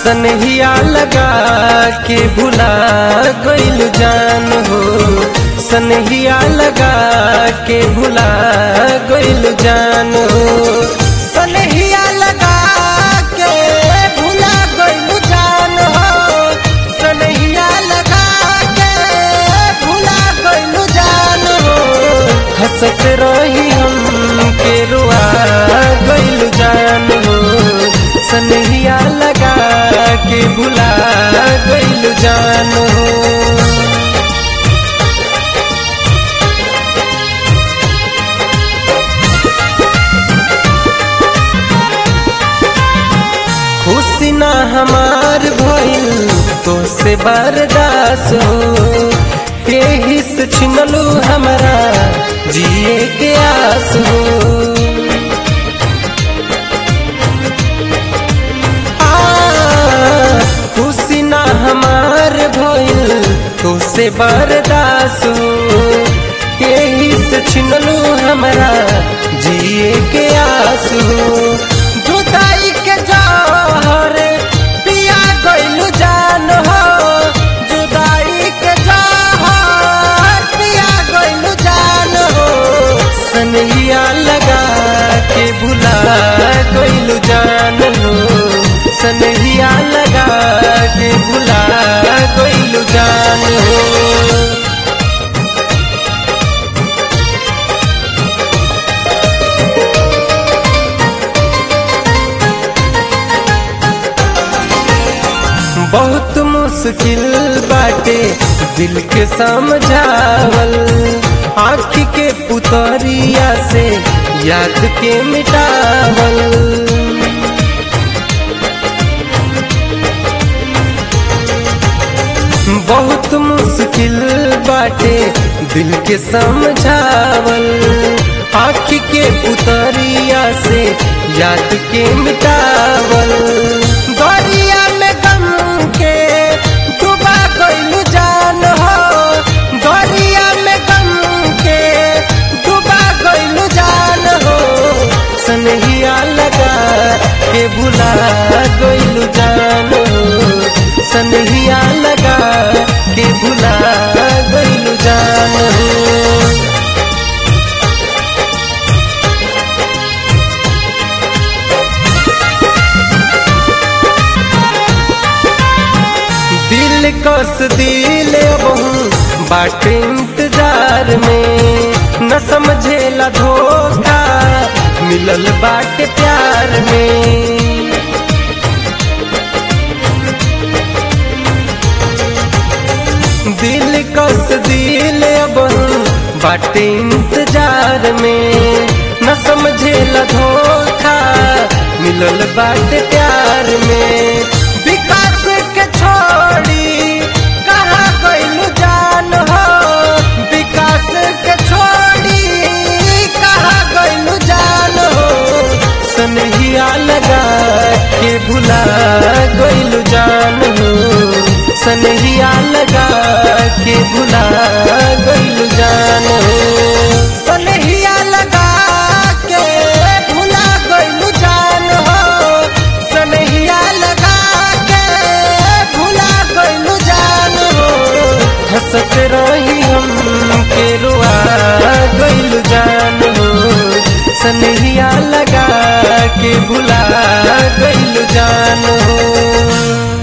सनहिया लगा के भुला गइल जान हो सनहिया लगा के भुला गइल जान हो सनहिया लगा के भुला गइल जान हो सनहिया लगा के भुला गइल जान हो हंसत रही हम के रुआ गइल जान हो सनहिया लगा के भुला गइल जान हो खुशी ना हमार भइल तो से बर्दास हो यही से छिनलू हमारा जिए के आस हो आ, खुशी ना हमार भइल तो से बर्दास हो यही से छिनलू हमारा जिए के आस हो जुदाई के जहर पिया गइलू जान हो जुदाई के जहर पिया गइलू जान हो सनहिया लगा के भुला गइलू जान हो सनहिया लगा के भुला गइलू जान हो बहुत मुश्किल बाटे दिल के समझावल आँख के पुतरिया से याद के मिटावल बहुत मुश्किल बाटे दिल के समझावल आँख के पुतरिया से याद के मिटावल दरिया में गम के डूबा गइल जान हो दरिया में गम के डूबा गइल जान हो सनहिया लगा के भुला गइल जान हो सनहिया लगा के भुला गइल जान हो दिल कस दिल बहु बाट इंतजार में न समझेला धोखा मिलल बाट प्यार में दिल कस दिल बहु बाट इंतजार में न समझेला धोखा मिलल बाट प्यार में विकास के छोड़ी कहाँ गइल जान हो विकास के छोड़ी कहाँ गइल जान हो सनहिया लगा के भुला गइल जान हो सनहिया लगा के भुला गइल जान हो सनहिया लगा के भुला गइल जान हो सनहिया लगा के भुला गइल जान हो हंसत रही हम के रुआ गइल जान हो सनहिया लगा के भुला गइल जान हो